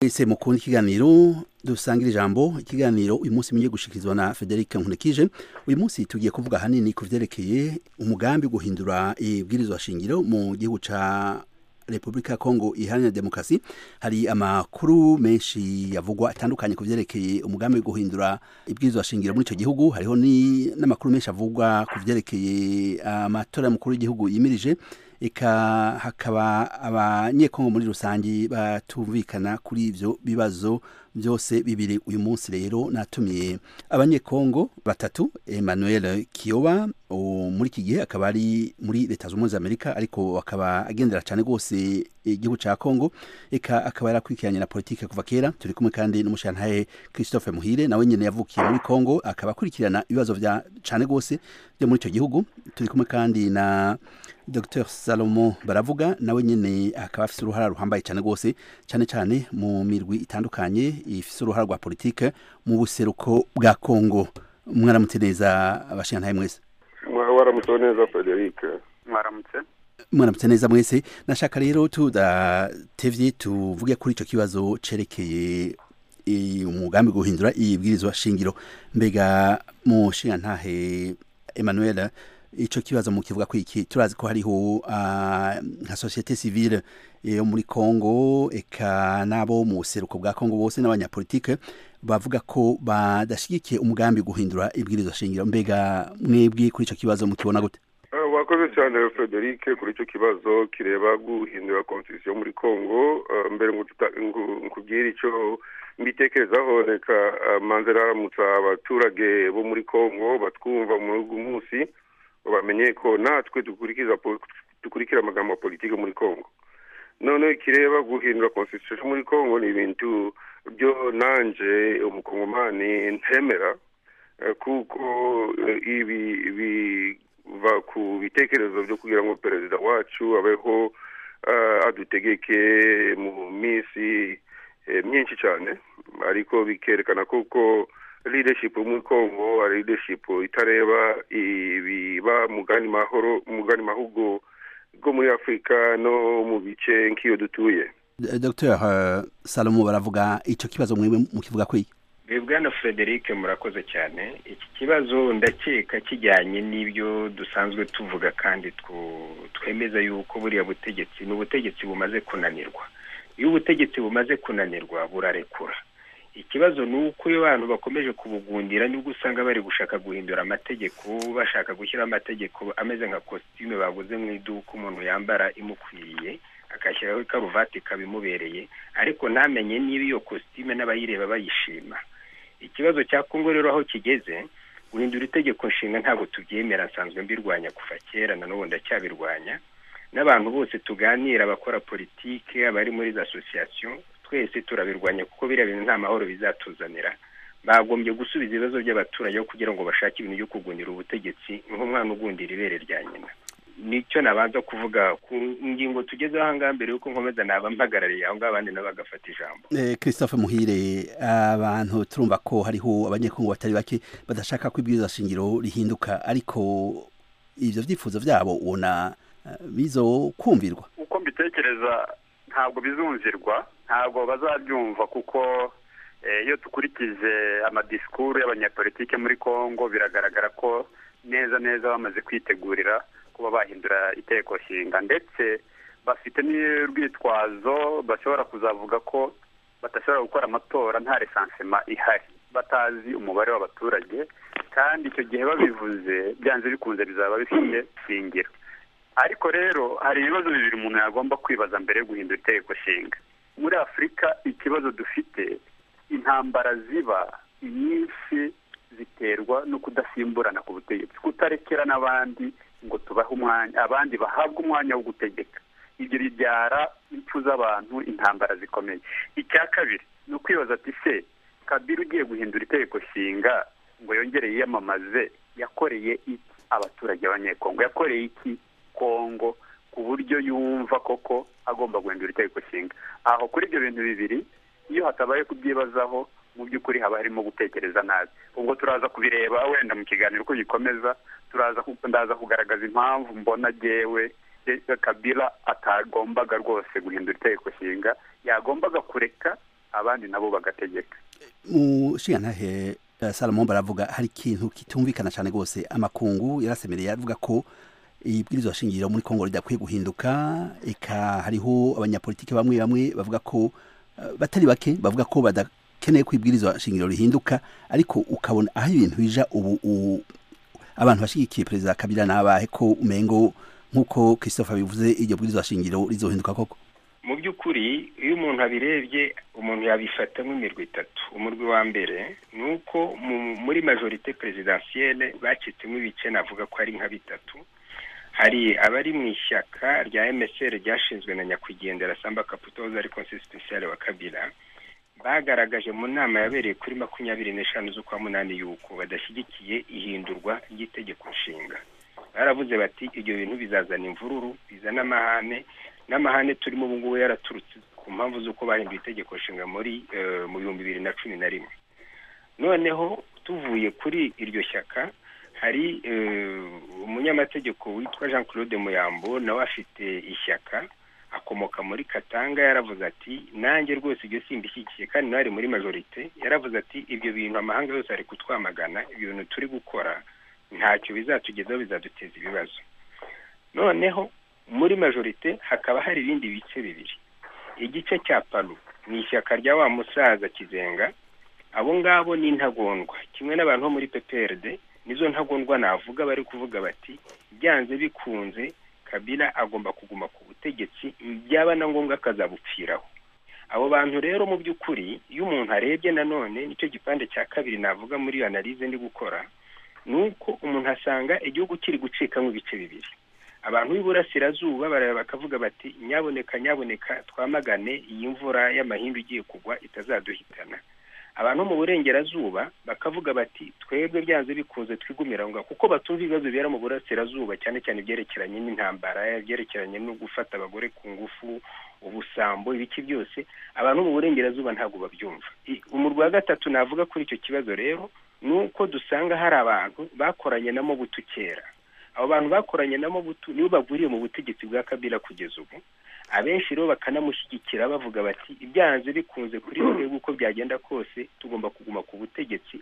ese mukunda ikiganiro dusangira ijambo ikiganiro uyu munsi mugiye gushikirizwa na federic nkurikije uyu munsi tugiye kuvuga ahanini ku byerekeye umugambi wo guhindura ibwirizwa shingiro mu gihugu cya repubulika ya kongo iharanira demokarasi hari amakuru menshi yavugwa atandukanye ku byerekeye umugambi wo guhindura ibwirizwa shingiro muri icyo gihugu hariho ni- n'amakuru menshi avugwa ku byerekeye amatora y'umukuru w'igihugu yimirije eka hakaba abanyekongo muri rusange batumvikana kuri ibyo bibazo byose bibiri uyu munsi rero natumiye abanyekongo batatu emmanuel kiyoba uwo muri iki gihe akaba ari muri leta zunze ubumwe za amerika ariko akaba agendera cyane rwose igihugu cya kongo eka akaba yarakurikiranye na politike kuva kera turi kumwe kandi n'umushantahe christophe muhire nawe nyine yavukiye muri kongo akaba akurikirana ibibazo bya cyane rwose byo muri icyo gihugu turi kumwe kandi na dr salomo baravuga nawe nyine akaba afite uruhara ruhambaye cyane rwose cyane cyane mu mirwi itandukanye ifite uruhara rwa politike mu buseruko bwa kongo mwaramutse neza abashingantahe mwese Mwa- waramutseho neza frederic mwaramutse mwaramutse neza mwese nashaka rero tudatevye tuvuge kuri icyo kibazo cerekeye eh, umugambi wo guhindura ibwirizwa shingiro mbega mushingantahe emmanuel ico kibazo mukivuga ko iki turazi ko hariho ah, nka societe civile eh, yo muri Kongo eka nabo mu buseruko bwa Kongo bose n'abanyapolitike bavuga ko badashigikiye umugambi wo guhindura ibwirizwa shingiro mbega mwebwe kuri ico kibazo mukibona gute Eh, wakoze cyane frederic kuri icyo kibazo kireba guhindura constitution muri congo Eh, mbere ngo tuta- ngo- nkubwire icyo mbitekerezaho reka eh, manza raramutsa abaturage bo muri congo batwumva muri ugu munsi ngo bamenye ko natwe dukurikiza po- dukurikira amagambo ya politike muri congo none kireba guhindura constitution muri congo ni ibintu byo nanje umukongomani ntemera Eh, kuko eh, ibi biva ku bitekerezo byo kugira ngo perezida wacu abeho eh, adutegeke mu minsi eh, myinshi cyane ariko bikerekana kuko leadership yo muri Congo ari leadership itareba ibiba mugani mahoro mugani mahugu bwo muri Afurika no mu bice nk'iyo dutuye Dr Salomo baravuga icyo kibazo mwebwe mukivuga ko iki bwana frederic murakoze cyane iki kibazo ndakeka kijyanye n'ibyo dusanzwe tuvuga kandi twu- twemeza yuko buriya butegetsi ni ubutegetsi bumaze kunanirwa iyo ubutegetsi bumaze kunanirwa burarekura ikibazo ni uko iyo abantu bakomeje kubugundira nibwo usanga bari gushaka guhindura amategeko bashaka gushyiraho amategeko ameze nka kositime baguze mu iduka umuntu yambara imukwiriye agashyiraho ikaruvati ikabimubereye ariko ntamenye niba iyo kositime n'abayireba bayishima ikibazo cya kongo rero aho kigeze guhindura itegeko nshinga ntabwo tubyemera nsanzwe mbirwanya kuva kera na n'ubu ndacyabirwanya n'abantu bose tuganira abakora politike abari muri za asosiyasiyo twese turabirwanya kuko biriya bintu nta mahoro bizatuzanira bagombye gusubiza ibibazo by'abaturage aho kugira ngo bashake ibintu byo kugunira ubutegetsi nk'umwana ugundira ibere rya nyina nicyo nabanza kuvuga ku ngingo tugezeho aha ngaha mbere yuko nkomeza naba mpagarariye aho ngaho abandi nabo bagafata ijambo Eh, Christophe Muhire abantu turumva ko hariho abanyekongo batari bake badashaka ko ibwirizwa shingiro rihinduka ariko ivyo vyifuzo vyabo ubona eh, bizo kumvirwa uko mbitekereza ntabwo bizumvirwa ntabwo bazabyumva kuko eh, iyo dukurikije amadisikuru y'abanyapolitike muri congo biragaragara ko neza neza bamaze kwitegurira kuba bahindura itegeko nshinga ndetse bafite n'urwitwazo bashobora kuzavuga ko badashobora gukora amatora nta resansema ihari batazi umubare w'abaturage kandi icyo gihe babivuze byanze bikunze bizaba bifite shingiro ariko rero hari ibibazo bibiri umuntu yagomba kwibaza mbere yo guhindura itegeko nshinga muri afurika ikibazo dufite intambara ziba nyinshi ziterwa no kudasimburana ku butegetsi kutarekera n'abandi ngo tubahe umwanya abandi bahabwe umwanya wo gutegeka ibyo bibyara impfu z'abantu intambara zikomeye icya kabiri ni ukwibaza ati se kabiri ugiye guhindura itegeko nshinga ngo yongere yiyamamaze yakoreye iki abaturage b'abanyekongo yakoreye iki kongo ku buryo yumva koko agomba guhindura itegeko nshinga aho kuri ibyo bintu bibiri iyo hatabaye kubyibazaho mu by'ukuri haba harimo gutekereza nabi ubwo turaza kubireba wenda mu kiganiro uko gikomeza turaza ku- ndaza kugaragaza impamvu mbona jyewe eh, kabila atagombaga rwose guhindura itegeko nshinga yagombaga kureka abandi nabo bagategeka mu nshingantahe salomo baravuga hari ikintu kitumvikana cyane rwose amakungu yarasemereye avuga ko ibwirizwa shingiro muri kongo ridakwiye guhinduka eka hariho abanyapolitiki bamwe bamwe bavuga ko eh, batari bake bavuga ko badakeneye ko ibwirizwa shingiro rihinduka ariko ukabona aho ibintu bija ubu u- abantu bashigikiye perezida kabila n'abahe ko umengo nk'uko christophe abivuze iryo bwirizwa shingiro rizohinduka koko mu by'ukuri iyo umuntu abirebye umuntu yabifata nk'imirwi itatu umurwi wa mbere ni uko mu- muri majorite perezidansiyele bacitsemo ibice navuga ko ari nka bitatu hari abari mu ishyaka rya msr ryashinzwe na nyakwigendera samba kaputoza ari konsisitisiyale wa kabila bagaragaje mu nama yabereye kuri makumyabiri n'eshanu z'ukwa munani y'uko badashyigikiye ihindurwa ry'itegeko nshinga baravuze bati ibyo bintu bizazana imvururu bizana amahane n'amahane turimo ubu ngubu yaraturutse ku mpamvu z'uko bahinduye itegeko nshinga muri eh, mu bihumbi bibiri na cumi na rimwe noneho tuvuye kuri iryo shyaka hari eh, umunyamategeko witwa jean claude muyambo nawe afite ishyaka akomoka muri katanga yaravuze ati nanjye rwose ibyo simbishyigikiye kandi nawe ari muri majorite yaravuze ati ibyo bintu amahanga yose ari kutwamagana ibyo bintu turi gukora ntacyo bizatugezaho bizaduteza ibibazo noneho muri majorite hakaba hari ibindi bice bibiri igice cya palu ni ishyaka rya wa musaza kizenga abo ngabo ni intagondwa kimwe n'abantu bo muri pprd nizo ntagondwa navuga bari kuvuga bati byanze bikunze kabila agomba kuguma ku butegetsi byaba na ngombwa akazabupfiraho abo bantu rero mu by'ukuri iyo umuntu arebye nanone nicyo gipande cya kabiri navuga muri iyo analize ndi gukora ni uko umuntu asanga igihugu kiri gucikamo ibice bibiri abantu b'iburasirazuba barareba bakavuga bati nyaboneka nyaboneka twamagane iyi mvura y'amahindu igiye kugwa itazaduhitana abantu mu burengerazuba bakavuga bati twebwe byanze bikunze twigumira aho ngaho kuko batumva ibibazo bibera mu burasirazuba cyane cyane ibyerekeranye n'intambara ibyerekeranye no gufata abagore ku ngufu ubusambo ibiki byose abantu mu burengerazuba ntabwo babyumva I- umurwa wa gatatu navuga kuri icyo kibazo rero ni uko dusanga hari abantu bakoranye namo butu kera abo bantu bakoranye namo butu nibo bagwiriye mu butegetsi bwa kabila kugeza ubu abenshi rero bakanamushyigikira bavuga bati ibyanze bikunze kuri twebwe uko byagenda kose tugomba kuguma ku butegetsi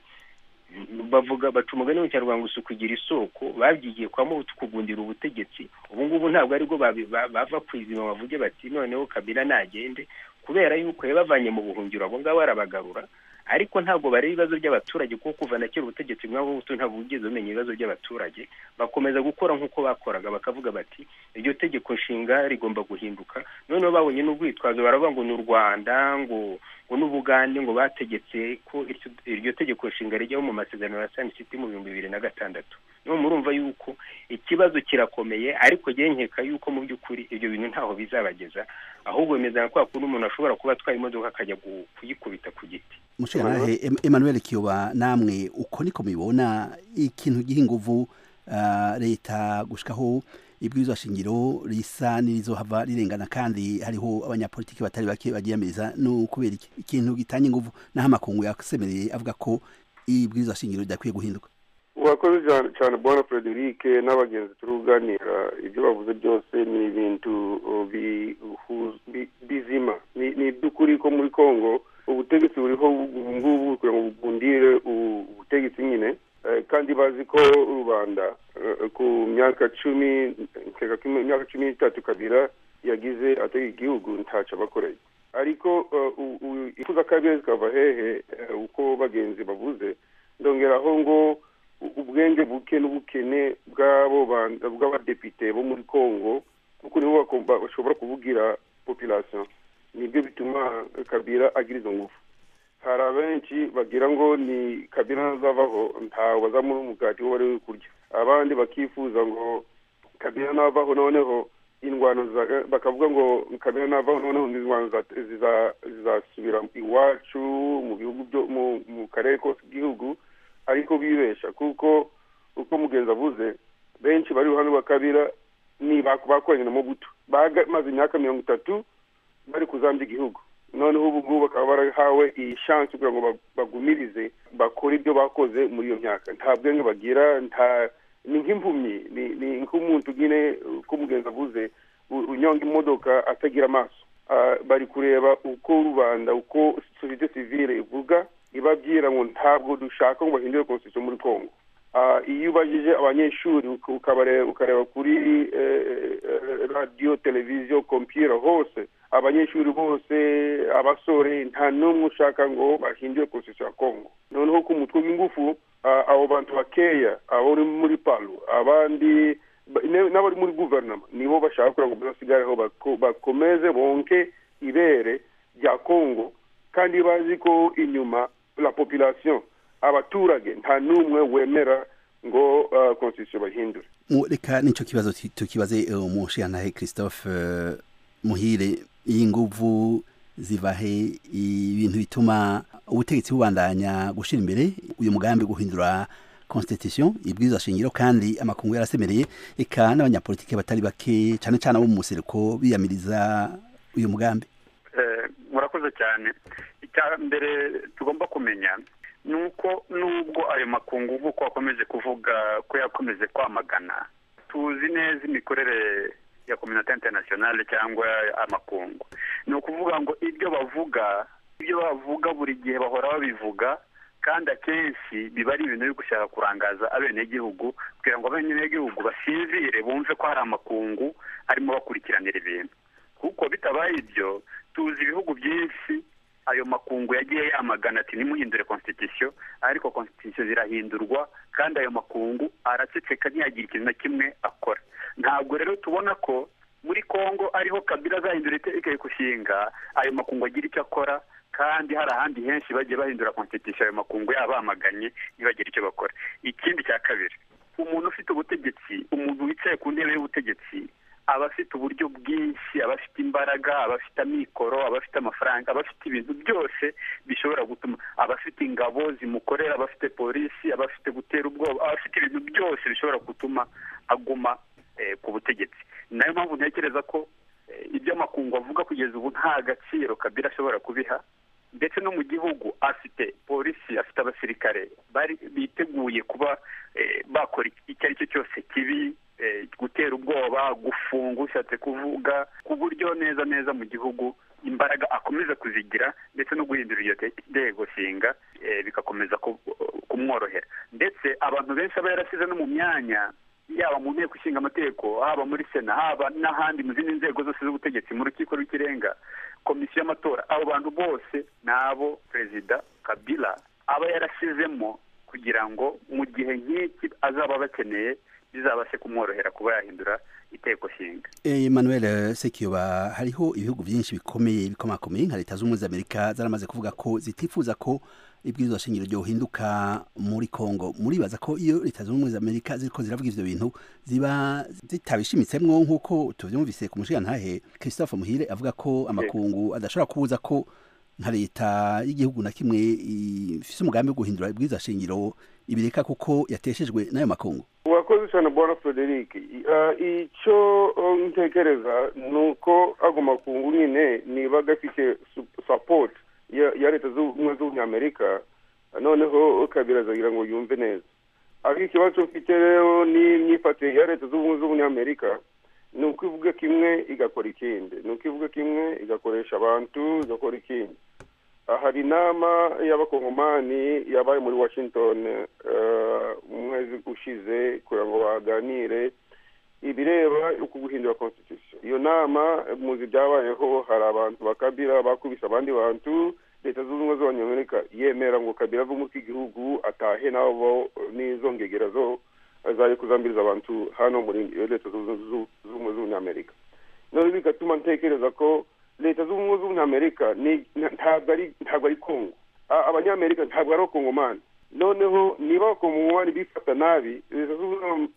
bavuga baca umugani mu kinyarwanda gusa kugira isoko babyigiye kwa mubutu kugundira ubutegetsi ubu ngubu ntabwo aribwo babi- ba- bava ku izima bavuge bati noneho kabila nagende kubera yuko yabavanye mu buhungiro abo ngabo arabagarura ariko ntabwo bareba ibibazo by'abaturage kuko kuva na kera ubutegetsi bw'abo buto ntabwo bugeze bumenya ibibazo by'abaturage bakomeza gukora nk'uko bakoraga bakavuga bati iryo tegeko nshinga rigomba guhinduka noneho babonye n'urwitwazo baravuga ngo ni u rwanda ngo ngo n'ubugande ngo bategetse ko iryo- iryo tegeko nshinga rijyaho mu masezerano ya sani siti mu bihumbi bibiri na gatandatu niho murumva yuko ikibazo kirakomeye ariko genkeka yuko mu by'ukuri ibyo bintu ntaho bizabageza ahubwo bimeze nka kwa kundi umuntu ashobora kuba atwaye imodoka akajya gu- kuyikubita ku giti mushingantahe Em- emmanuel kiyoba namwe uko niko mubibona ikintu giha inguvu ah, leta gushikaho ibwirizwa shingiro risa n'irizohava rirengana kandi hariho abanyapolitiki batari bake bagiyamiriza no kubera iki ikintu gitanya inguvu n'aho amakungu yasemereye avuga ko ibwirizwa shingiro ridakwiye guhinduka urakoze cyane cyane bwana frederic n'abagenzi turuganira ibyo bavuze byose ni ibintu uh, bihu- bi- bizima Ni- ni iby'ukuri ko muri kongo ubutegetsi buriho ubu ngubu kugira ngo bugundire ubu- ubutegetsi nyine Eh, kandi bazi ko rubanda eh, ku myaka cumi nkeka ko imyaka cumi n'itatu kabira yagize ategeka igihugu ntacyo abakoreye ariko eh, u- u- ifuza kabiri zikava hehe eh, uko bagenzi bavuze ndongeraho ngo u- ubwenge buke n'ubukene bw'abo ban- bw'abadepite bo muri kongo kuko nibo bakomba- bashobora kubugira population nibyo bituma kabira agira izo ngufu hari abenshi bagira ngo ni kabira ntazavaho ntawe bazamura umugati wo bari we kurya abandi bakifuza ngo kabira navaho noneho indwano za- bakavuga ngo kabira navaho noneho indwano za- ziza- zizasubira iwacu mu bihugu byo mu- mu karere kose k'igihugu ariko bibesha kuko uko mugenzi avuze benshi bari iruhande rwa kabira ni bak- bakoranye na mobutu bamaze imyaka mirongo itatu bari kuzambya igihugu noneho ubu ngubu bakaba barahawe iyi shansi kugira ngo ba- bagumirize bakore ibyo bakoze muri iyo myaka nta bwenge bagira nta ni nk'impumyi ni ni nk'umuntu nyine uko mugenzi avuze u- unyonga imodoka atagira amaso bari kureba uko rubanda uko sosiyete sivire ivuga ibabwira ngo ntabwo dushaka ngo bahindure konstitusiyo muri congo iyo ubajije abanyeshuri ukareba kuri radiyo televiziyo kompiyuta hose abanyeshuri bose abasore nta n'umwe ushaka ngo bahindure konstitusiyo ya congo noneho ku mutwe w'ingufu abo bantu bakeya abari muri palo abandi n'abari muri guverinoma nibo bashaka kugira ngo bazasigareho bakomeze bonke ibere rya congo kandi bazi ko inyuma la population abaturage nta n'umwe wemera ngo konstitusiyo bahindure reka nicyo kibazo tukibaze umushiyantahe christophe muhire iyi nguvu ziva he ibintu bituma ubutegetsi bubandanya gushyira imbere uyu mugambi guhindura constitution ibwirizwa shingiro kandi amakungu yarasemereye eka n'abanyapolitike batari bake cyane cyane abo mu musereko biyamiriza uyu mugambi murakoze cyane icya mbere tugomba kumenya ni uko nubwo ayo makungu nk'uko wakomeje kuvuga ko yakomeje kwamagana tuzi neza imikorere ya kominota interinasiyonale cyangwa amakungu ni ukuvuga ngo ibyo bavuga ibyo bavuga buri gihe bahora babivuga kandi akenshi biba ari ibintu byo gushaka kurangaza abenegihugu kugira ngo abenegihugu basinzire bumve ko hari amakungu arimo bakurikiranira ibintu kuko bitabaye ibyo tuzi ibihugu byinshi ayo makungu yagiye yamagana ati nimuhindure konstitusiyo ariko konstitusiyo zirahindurwa kandi ayo makungu araceceka ntiyagire ikintu na kimwe akora ntabwo rero tubona ko muri congo ariho kabila azahindura itegeko gushinga ayo makungu agira icyo akora kandi hari ahandi henshi bagiye bahindura konstitusiyo ayo makungu yaba bamaganye ntibagire icyo bakora ikindi cya kabiri umuntu ufite ubutegetsi umuntu wicaye ku ntebe y'ubutegetsi aba afite uburyo bwinshi aba afite imbaraga aba afite amikoro aba afite amafaranga aba afite ibintu byose bishobora gutuma aba afite ingabo zimukorera aba afite polisi aba afite gutera ubwoba aba afite ibintu byose bishobora gutuma aguma ku butegetsi nayo mpamvu ntekereza ko iby'amakungu avuga kugeza ubu nta gaciro kabira ashobora kubiha ndetse no mu gihugu afite polisi afite abasirikare biteguye kuba bakora icyo ari cyo cyose kibi gutera ubwoba gufunga ushatse kuvuga ku buryo neza neza mu gihugu imbaraga akomeza kuzigira ndetse no guhindura iyo ntego nshinga bigakomeza kumworohera ndetse abantu benshi aba yarasize no mu myanya yaba mu nteko ishinga amategeko haba muri sena haba n'ahandi mu zindi nzego zose z'ubutegetsi mu rukiko rw'ikirenga komisiyo y'amatora abo bantu bose ni abo perezida kabila aba yarasizemo kugira ngo mu gihe nk'iki azaba bakeneye bizabashe kumworohera kuba yahindura iteko shinga Emmanuel Sekiyoba hariho ibihugu byinshi bikomeye bikomakomeye nka leta z'ubumwe z'amerika zaramaze kuvuga ko zitifuza ko ibwirizwa shingiro ryohinduka muri kongo muribaza ko iyo leta z'ubumwe z'amerika ziriko ziravuga ivyo bintu ziba zitabishimitsemwo nk'uko tuvyumvise ku mushiyantahe christophe muhire avuga ko amakungu adashobora kubuza ko nka leta y'igihugu na kimwe ifise umugambi wo guhindura ibwirizwa shingiro ibireka kuko yateshejwe n'ayo makungu urakoze cyane bwana frederic icyo ntekereza ni uko ago makungu nyine niba gafite sapoti ya leta z'ubumwe z'umunyamerika noneho kabira azagira ngo yumve neza ariko ikibazo mfite rero n'imyifatire ya leta z'ubumwe z'umunyamerika ni uko ivuga kimwe igakora ikindi ni uko ivuga kimwe igakoresha abantu igakora ikindi hari inama y'abakongomani yabaye muri washington umwezi ushize kugira ngo baganire ibireba uko guhindura constitution iyo nama muzi byabayeho hari abantu bakabira bakubise abandi bantu leta zunze ubumwe z'abanyamerika yemera ngo kabira avemo igihugu atahe nabo n'izo ngegera zo zari kuzambiriza abantu hano muri leta zunze ubumwe z'abanyamerika none bigatuma ntekereza ko leta z'ubumwe z'umunyamerika ntabwo ari kongo abanyamerika ntabwo ari abakongomani noneho niba abakongomani bifata nabi leta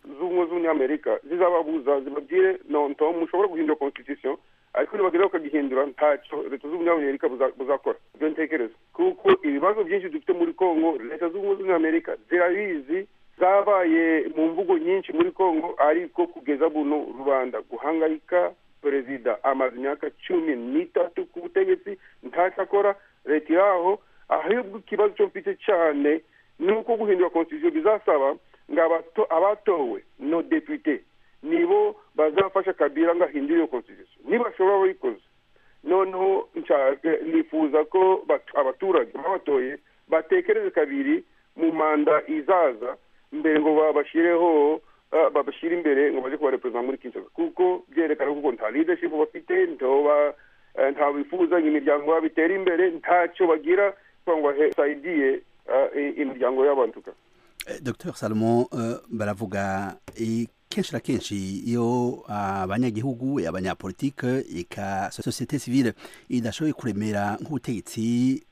z'ubumwe z'umunyamerika zizababuza zibabwire nonto mushobora guhindura constitution ariko nibageraho bakagihindura ntacyo leta z'umunyamerika buzakora ibyo ntekereza kuko ibibazo byinshi dufite muri kongo leta z'ubumwe z'umunyamerika zirabizi zabaye mu mvugo nyinshi muri kongo ariko kugeza buno rubanda guhangayika perezida amaze imyaka cumi n'itatu ku butegetsi ntacyo akora leta iraho ahubwo ikibazo cyo mfite cyane ni uko guhindura konstitusiyo bizasaba ngo abatowe no depute nibo bazafasha kabira ngo ahindure iyo konstitusiyo nibashobora babikoze noneho nifuza ko abaturage babatoye batekereze kabiri mu manda izaza mbere ngo babashyireho babashyire imbere ngo bajye kubareperezida muri kinshasa kuko byerekana kuko nta leadership bafite nta bifuzanye imiryango yabo itera imbere ntacyo bagira cyangwa basayidiye imiryango y'abantuka dr salomo baravuga kenshi na kenshi iyo abanyagihugu abanyapolitike eka sosiyete sivile idashoboye kuremera nk'ubutegetsi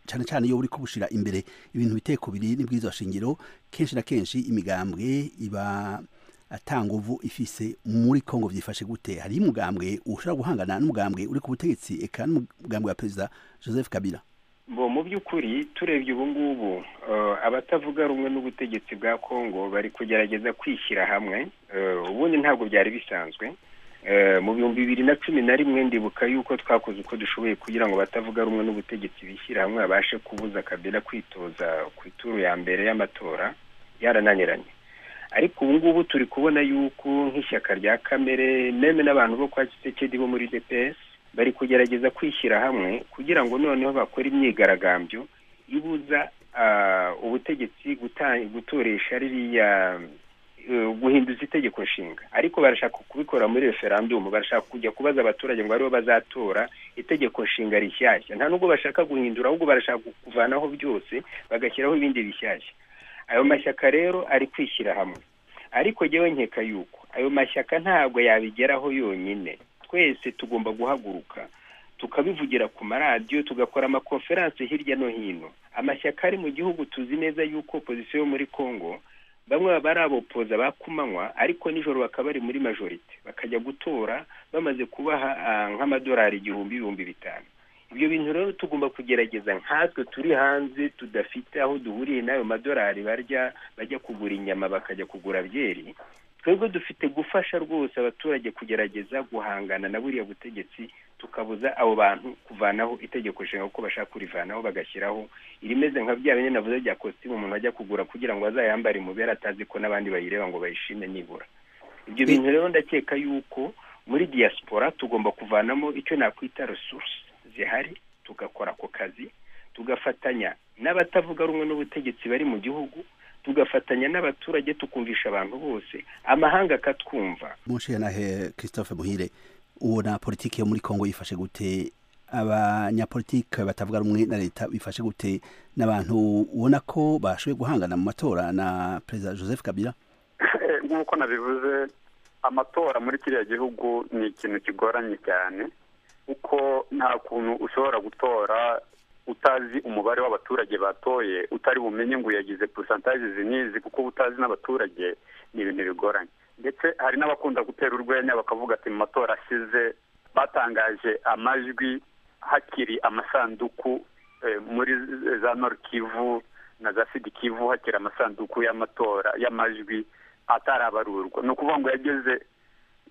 cyane cyane iyo buri kubushyira imbere ibintu biteko biri n'ibwirizwa shingiro kenshi na kenshi imigambwe iba atanguvu ifise muri kongo byifashe gute hari umugambwe ushobora guhangana n'umugambwe uri ku butegetsi eka n'umugambwe wa perezida joseph kabila bo mu by'ukuri turebye ubu ngubu abatavuga rumwe n'ubutegetsi bwa congo bari kugerageza kwishyira hamwe ubundi ntabwo byari bisanzwe mu bihumbi bibiri na cumi na rimwe ndibuka yuko twakoze uko dushoboye kugira ngo abatavuga rumwe n'ubutegetsi bishyira hamwe babashe kubuza kabila kwitoza ku ituru ya mbere y'amatora yarananiranye ariko ubu ngubu turi kubona yuko nk'ishyaka rya kamere meme n'abantu bo kwa kisekedi bo muri depesi bari kugerageza kwishyira hamwe kugira ngo noneho bakore imyigaragambyo ibuza ubutegetsi gutoresha ririya guhinduza itegeko nshinga ariko barashaka kubikora muri referandumu barashaka kujya kubaza abaturage ngo aribo bazatora itegeko nshinga rishyashya nta nubwo bashaka guhindura ahubwo barashaka kuvanaho byose bagashyiraho ibindi bishyashya ayo mashyaka rero ari kwishyira hamwe ariko njyewe nkeka yuko ayo mashyaka ntabwo yabigeraho yonyine twese tugomba guhaguruka tukabivugira ku maradiyo tugakora amakonferanse hirya no hino amashyaka ari mu gihugu tuzi neza yuko opozisiyo yo muri congo bamwe baba ari abopoza ba kumanywa ariko nijoro bakaba bari muri majorite bakajya gutora bamaze kubaha nk'amadolari igihumbi ibihumbi bitanu ibyo bintu rero tugomba kugerageza nkatwe turi hanze tudafite aho duhuriye n'ayo madolari barya bajya kugura inyama bakajya kugura byeri twebwe dufite gufasha rwose abaturage kugerageza guhangana na buriya butegetsi tukabuza abo bantu kuvanaho itegeko nshinga kuko bashaka kurivanaho bagashyiraho irimeze nka bya bine navuze bya kositimu umuntu ajya kugura kugira ngo azayambare imubere atazi ko n'abandi bayireba ngo bayishime nibura ibyo bintu rero ndakeka yuko muri diaspora tugomba kuvanamo icyo nakwita resource zihari tugakora ako kazi tugafatanya n'abatavuga rumwe n'ubutegetsi bari mu gihugu tugafatanya n'abaturage tukumvisha abantu bose amahanga akatwumva mushiyanahe christophe muhire ubona politiki yo muri congo yifashe gute abanyapolitike batavuga rumwe na leta bifashe gute n'abantu ubona ko bashoboye guhangana mu matora na perezida joseph kabila nk'uko nabivuze amatora muri kiriya gihugu ni ikintu kigoranye cyane kuko nta kuntu ushobora gutora utazi umubare w'abaturage batoye utari bumenye ngo uyagize purusantaje zinizi kuko utazi n'abaturage ni ibintu bigoranye ndetse hari n'abakunda gutera urwenya bakavuga ati mu matora ashize batangaje amajwi hakiri amasanduku muri za kivu na za kivu hakiri amasanduku y'amatora y'amajwi atarabarurwa ni ukuvuga ngo yageze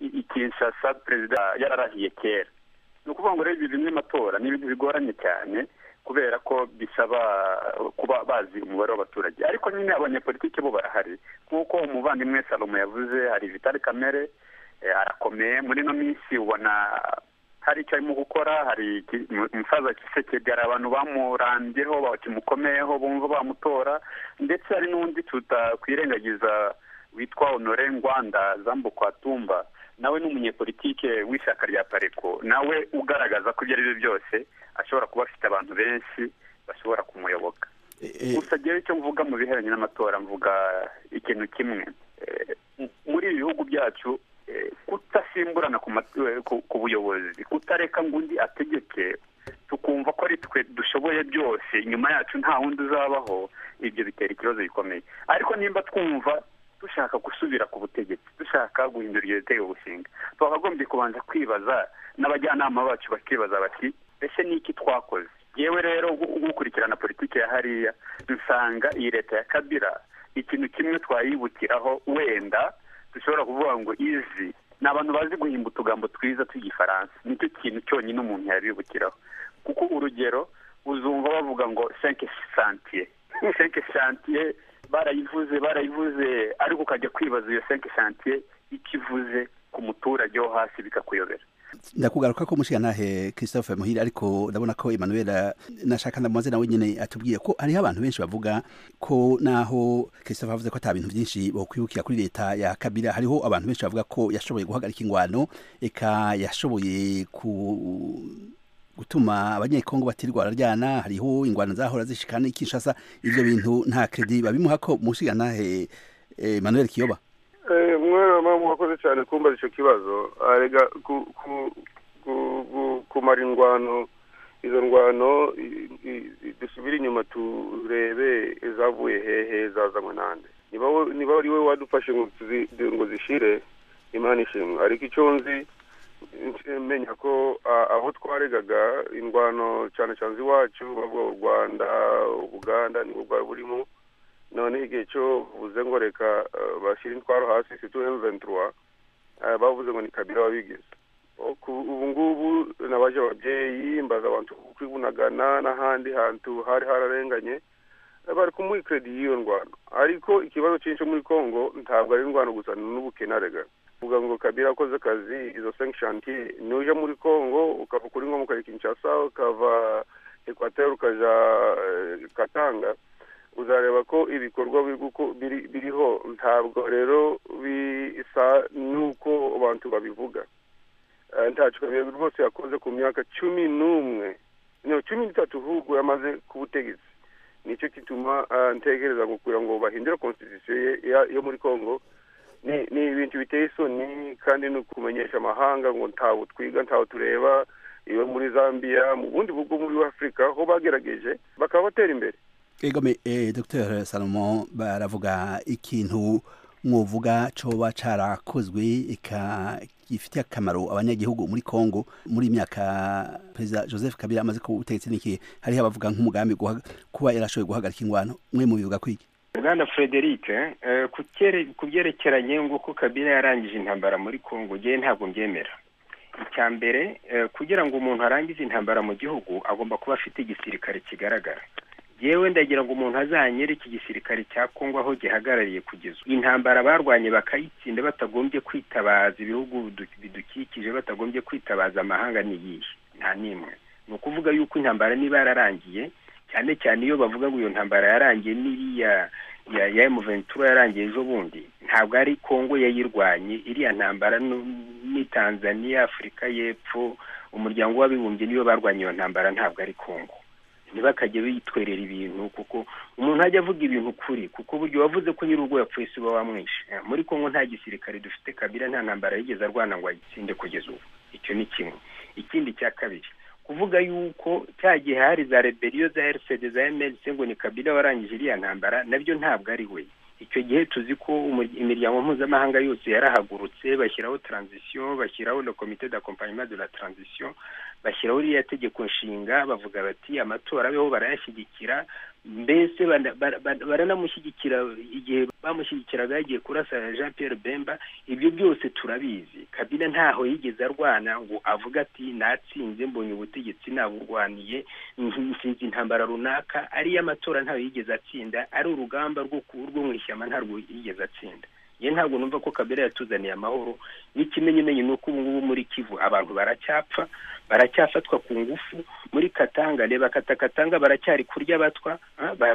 i kinshasa perezida yararahiye kera ni ukuvuga ngo rero ibi bimwe amatora ni ibintu bigoranye cyane kubera ko bisaba kuba bazi umubare w'abaturage ariko nyine abanyapolitiki bo barahari nk'uko umuvandimwe salomo yavuze hari vitali kamere arakomeye muri ino minsi ubona hari icyo arimo gukora hari umusaza kisekedi hari abantu bamurambyeho bakimukomeyeho bumva bamutora ndetse hari n'undi tutakwirengagiza witwa honore ngwanda zambu kwa tumba nawe ni umunyepolitike w'ishyaka rya pareko nawe ugaragaza ko ibyo ari byo byose ashobora kuba afite abantu benshi bashobora kumuyoboka gusa ngewe icyo mvuga mu bihereranye n'amatora mvuga ikintu kimwe muri ibi bihugu byacu kutasimburana ku buyobozi kutareka ngo undi ategeke tukumva ko ari twe dushoboye byose nyuma yacu nta wundi uzabaho ibyo bitera ikibazo gikomeye ariko nimba twumva dushaka gusubira ku butegetsi dushaka guhindura iyo bitego gushinga twakagombye kubanza kwibaza n'abajyanama bacu bakibaza bati ese ni iki twakoze yewe rero gukurikirana politiki ya hariya dusanga iyi leta ya kabira ikintu kimwe twayibukiraho wenda dushobora kuvuga ngo izi ni abantu bazi guhimba utugambo twiza tw'igifaransa nicyo kintu cyonyine umuntu yabibukiraho kuko urugero uzumva bavuga ngo senke santiye senke santiye barayivuze barayivuze ariko ukajya kwibaza iyo senke santiye ikivuze ku muturage wo hasi bikakuyobera ndakugaruka ko mushikanahe christophe muhira ariko ndabona ko emmanuel nashaka ndamaze nawe nyene atubwiye ko hariho abantu benshi bavuga ko naho christophe avuze ko ata bintu byinshi bokwibukira kuri leta ya kabira hariho abantu benshi bavuga ko yashoboye guhagarika ingwano eka yashoboye ku gutuma abanyekongo batirwa bararyana hariho ingwano zahora zishikana ikishasa ivyo bintu nta kredi babimuha ko mushikanahe emmanuel kiyoba umwana mpamvu wakoze cyane kumbaza icyo kibazo arega kumara ingwano izo ngwano dusubire inyuma turebe izavuye hehe zazanywe n'andi niba ari we wadufashe ngo zishire imana ishimwe ariko icyo nzi menya ko aho twaregaga ingwano cyane cyane iwacu bavuga u rwanda ubuganda nibwo bwari burimo noneho igihe cyo buze ngo reka bashyire intwaro hasi situ emuventura bavuze ngo ni kabira wabigize ubu ngubu nabaje ababyeyi mbaza abantu kwibunagana n'ahandi hantu hari hararenganye bari kumuha ikiredi y'iyo ndwara ariko ikibazo cyinshi muri congo ntabwo ari indwara gusa n'ubukenarega uvuga ngo kabira akoze akazi izo senki shantiye nuje muri congo ukava kuri ngomu ukajya kinshasa ukava ekwateri ukajya katanga uzareba ko ibikorwa biriho ntabwo rero bisa n'uko abantu babivuga ntacyo kabiri rwose yakoze ku myaka cumi n'umwe cumi n'itatu ahubwo yamaze ku butegetsi nicyo gituma ntekereza kugira ngo bahindure konstitusiyo yo muri congo ni ibintu biteye isoni kandi ni ukumenyesha amahanga ngo ntawe twiga ntawe tureba iyo muri zambia mu bundi bwo muri afurika aho bagerageje bakaba batera imbere egome eh, dr salomo baravuga ikintu mwovuga coba carakozwe eka gifitiye akamaro abanyagihugu muri congo muri imyaka perezida joseph kabila amaze ku butegetsi niki hariho abavuga nk'umugambi kuba yarashoboye guhagarika ingwano mwe mubivuga kwiki bwana frederic ku byerekeranye nguko kabila yarangije intambara muri congo ngewe ntabwo mbyemera icya mbere kugira ngo umuntu arangize intambara mu gihugu agomba kuba afite igisirikare kigaragara yewe ndagira ngo umuntu azanyere iki gisirikare cya kongo aho gihagarariye kugeza intambara barwanye bakayitsinda batagombye kwitabaza ibihugu bidukikije batagombye kwitabaza amahanga n'iyihe nta n'imwe ni ukuvuga yuko intambara niba yararangiye cyane cyane iyo bavuga ngo iyo ntambara yarangiye n'iriya ya ya emuventura yarangiye ejo bundi ntabwo ari kongo yayirwanye iriya ntambara ni tanzania afurika y'epfo umuryango w'abibumbye niyo barwanye iyo ntambara ntabwo ari kongo ntibakajye bitwerera ibintu kuko umuntu ajya avuga ibintu kuri kuko buryo wavuze ko nyir'ubwo yapfuye si uba wamwishe muri kongo nta gisirikare dufite kabira nta ntambara yigeze arwana ngo ayitsinde kugeza ubu icyo ni kimwe ikindi cya kabiri kuvuga yuko cya gihe hari za reberiyo za erisede za emerisi ngo ni kabira warangije iriya ntambara nabyo ntabwo ari we icyo gihe tuzi ko imiryango mpuzamahanga yose yarahagurutse bashyiraho taranzisiyo bashyiraho na komite da kompanyima de la taranzisiyo bashyiraho iriya tegeko nshinga bavuga bati amatora abeho barayashyigikira mbese baranamushyigikira igihe bamushyigikiraga yagiye kurasa jean Pierre bemba ibyo byose turabizi kabila ntaho yigeze arwana ngo avuga ati natsinze mbonye ubutegetsi naburwaniye nsinze intambara runaka ariyo amatora ntayo yigeze atsinda ari urugamba rwo mu ishyamba ntarwo yigeze atsinda ye ntabwo numva ko kabera yatuzaniye amahoro n'ikimenyimenyi ni uko ubu ngubu muri kivu abantu baracyapfa baracyafatwa ku ngufu muri katanga reba katakatanga baracyari kurya batwa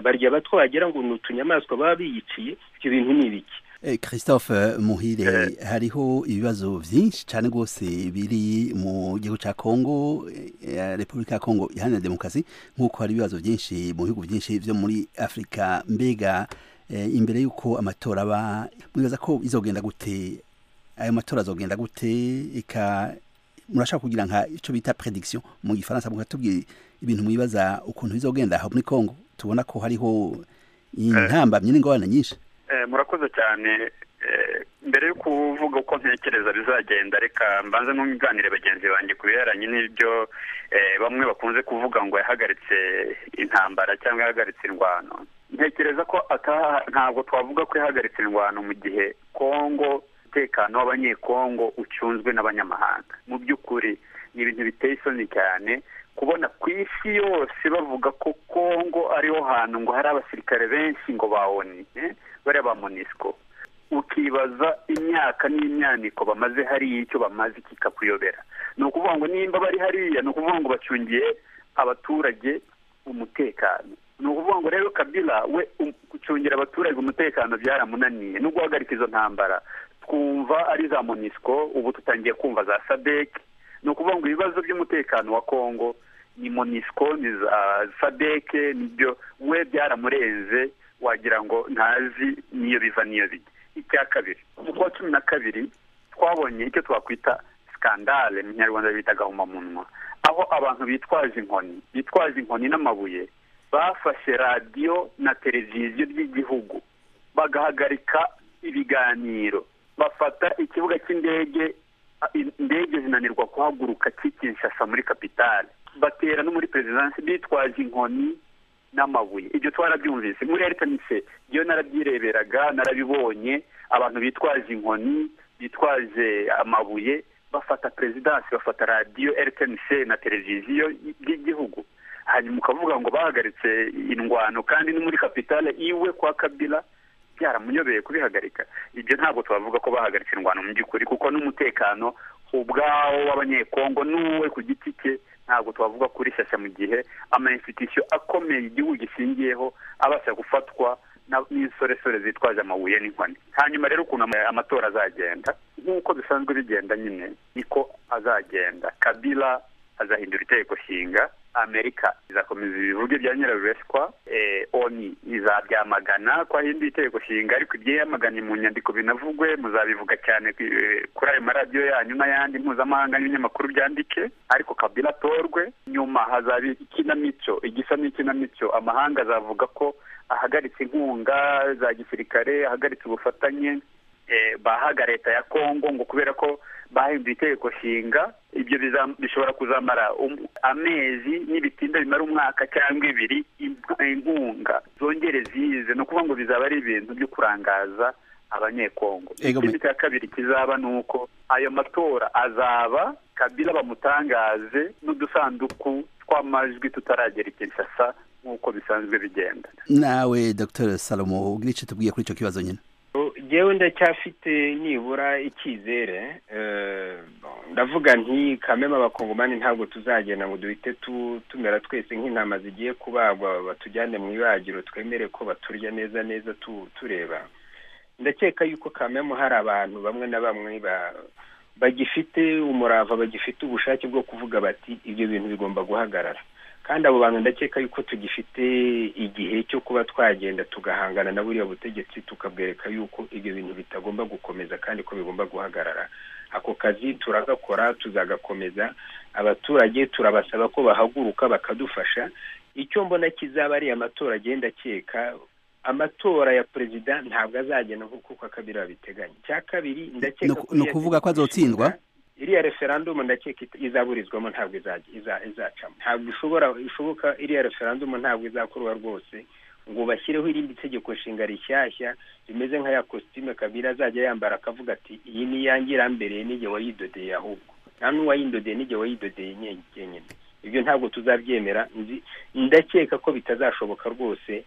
barya batwa wagira ngo ni utunyamaswa baba biyiciye ibyo bintu ni ibiki christophe muhire hariho ibibazo byinshi cyane rwose biri mu gihugu cya kongo repubulika ya kongo iharanira demokarasi nk'uko hari ibibazo byinshi mu bihugu byinshi byo muri afurika mbega imbere y'uko amatora aba mwibaza ko izogenda gute ayo matora azogenda gute eka murashaka kugira nka icyo bita prediction mu gifaransa mukatubwira ibintu mwibaza ukuntu bizogenda aho muri congo tubona ko hariho intambamyi n'ingorane nyinshi murakoze cyane mbere yo kuvuga uko ntekereza bizagenda reka mbanze n'umwiganire bagenzi banjye ku bihereranye n'ibyo bamwe bakunze kuvuga ngo yahagaritse intambara cyangwa yahagaritse indwano ntekereza ko ntabwo twavuga ko yahagaritse indwano mu gihe kongo umutekano w'abanyekongo ucunzwe n'abanyamahanga mu by'ukuri ni ibintu biteye isoni cyane kubona ku isi yose bavuga ko kongo ariho hantu ngo hari abasirikare benshi ngo bawoni bariya ba monisco ukibaza imyaka n'imyaniko bamaze hariya icyo bamaze kikakuyobera ni ukuvuga ngo nimba bari hariya ni ukuvuga ngo bacungiye abaturage umutekano ni ukuvuga ngo rero kabila we gucungira abaturage umutekano byaramunaniye no guhagarika izo ntambara twumva ari za monisco ubu tutangiye kumva za sadec ni ukuvuga ngo ibibazo by'umutekano wa congo ni monisco ni za sadec nibyo we byaramurenze wagira ngo ntazi niyo biva niyo bijya icya kabiri mu kwa cumi na kabiri twabonye icyo twakwita sikandale mu kinyarwanda bita gahumamunwa aho abantu bitwaje inkoni bitwaje inkoni n'amabuye bafashe radiyo na televiziyo by'igihugu bagahagarika ibiganiro bafata ikibuga cy'indege indege zinanirwa kuhaguruka kinshasa muri kapitale batera no muri perezidansi bitwaje inkoni n'amabuye ibyo twarabyumvise muri eritanise iyo narabyireberaga narabibonye abantu bitwaje inkoni bitwaje amabuye bafata perezidansi bafata radiyo eritanise na televiziyo by'igihugu hanyuma ukavuga ngo bahagaritse indwano kandi no muri kapitale iwe kwa kabila byaramunyobeye kubihagarika ibyo ntabwo twavuga ko bahagaritse indwano mu by'ukuri kuko n'umutekano ubwawo w'abanyekongo n'uwe ku giti cye ntabwo twavuga kuri shyashya mu gihe amainstitusiyo akomeye igihugu gishingiyeho abasha gufatwa n'insoresore zitwaje amabuye n'inkoni hanyuma rero ukuntu amatora azagenda nk'uko bisanzwe bigenda nyine niko azagenda kabila azahindura itegeko nshinga amerika izakomeza ibivuge bya nyirabeshwa oni izabyamagana ko ahinduye itegeko nshinga ariko ibyamaganye mu nyandiko binavugwe muzabivuga cyane kuri ayo maradiyo yanyu n'ayandi mpuzamahanga n'ibinyamakuru byandike ariko kabila atorwe nyuma hazaba ikinamico igisa n'ikinamico amahanga azavuga ko ahagaritse inkunga za gisirikare ahagaritse ubufatanye bahaga leta ya kongo ngo kubera ko bahinduye itegeko nshinga ibyo bishobora kuzamara amezi n'ibitinda bimara umwaka cyangwa ibiri inkunga zongere zize ni ukuvuga ngo bizaba ari ibintu byo kurangaza abanyekongo ikindi cya kabiri kizaba ni uko ayo matora azaba kabila bamutangaze n'udusanduku tw'amajwi tutaragera ikinshasa nk'uko bisanzwe bigenda nawe dr salomo ubwira icyo tubwiye kuri icyo kibazo nyine ngewe ndacyafite nibura icyizere ndavuga nti kameme abakongomani ntabwo tuzagenda ngo duhite tumera twese nk'intama zigiye kubagwa batujyane mu ibagiro twemere ko baturya neza neza tureba ndakeka yuko kameme hari abantu bamwe na bamwe bagifite umurava bagifite ubushake bwo kuvuga bati ibyo bintu bigomba guhagarara kandi abo bantu ndakeka yuko tugifite igihe cyo kuba twagenda tugahangana na buriya butegetsi tukabwereka yuko ibyo bintu bitagomba gukomeza kandi ko bigomba guhagarara ako kazi turagakora tuzagakomeza abaturage turabasaba ko bahaguruka bakadufasha icyo mbona kizaba ari amatora agenda akeka amatora ya perezida ntabwo azagenda nk'uko kabiri babiteganya icya kabiri ndakeka ni ukuvuga ko azotsindwa iriya referandumu ndakeka izaburizwamo ntabwo izacamo ntabwo ishobora ishoboka iriya referandumu ntabwo izakorwa rwose ngo bashyireho irindi tegeko nshinga rishyashya rimeze nka ya kositime kabiri azajya yambara akavuga ati iyi ni iyange irambereye n'igihe wayidodeye ahubwo nta n'uwayidodeye n'igihe wayidodeye nyenyine ibyo ntabwo tuzabyemera ndakeka ko bitazashoboka rwose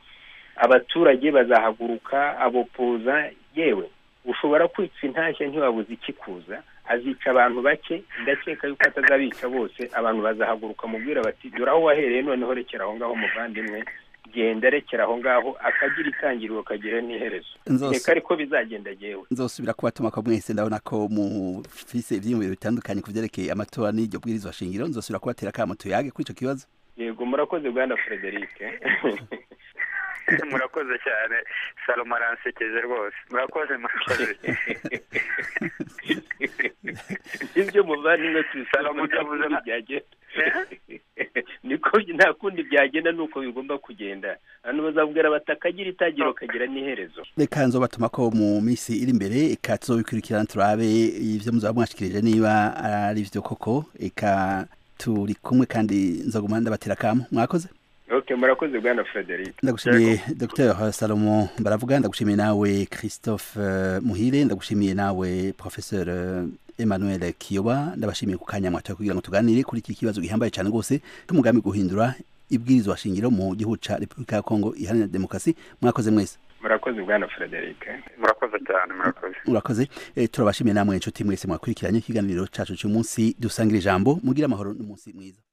abaturage bazahaguruka abopoza yewe ushobora kwitsa intashya ntiwabuze ikikuza azica abantu bake ndakeka yuko atazabica bose abantu bazahaguruka mubwira bati dore aho wahereye noneho rekera aho ngaho muvandimwe genda rekera aho ngaho akagira itangiriro kagira n'iherezo reka ariko bizagenda yewe nzosubira kubatuma ko mwese ndabona ko mufise ibyiyumviro bitandukanye ku byerekeye amatora n'iryo bwirizwa shingiro nzosubira kubatera akamo tuyage kuri icyo kibazo yego murakoze bwana frederic murakoze cyane salomo aransekeje rwose murakoze murakoze ibyo muvandimwe tubisalomo byavuze niko nta kundi byagenda ni uko bigomba kugenda abantu bazabwira bati akagira itangiro kagira n'iherezo reka nzobatuma ko mu minsi iri imbere reka tuzobikurikirana turabe ibyo muzaba mwashikirije niba ari byo koko reka turi kumwe kandi nzaguma ndabatera akamu mwakoze ok murakoze bwana frederic ndagushimiye dr salomo baravuga ndagushimiye nawe christophe muhire ndagushimiye nawe professeur emmanuel kiyoba ndabashimiye ku kanya mwatoye kugira ngo tuganire kuri iki kibazo gihambaye cyane rwose cy'umugambi guhindura ibwirizwa shingiro mu gihugu cya repubulika ya kongo iharanira demokarasi mwakoze mwese murakoze murakoze bwana frederic murakoze cyane murakoze murakoze turabashimiye namwe inshuti mwese mwakurikiranye ikiganiro cyacu cy'umunsi dusangire ijambo mugire amahoro n'umunsi mwiza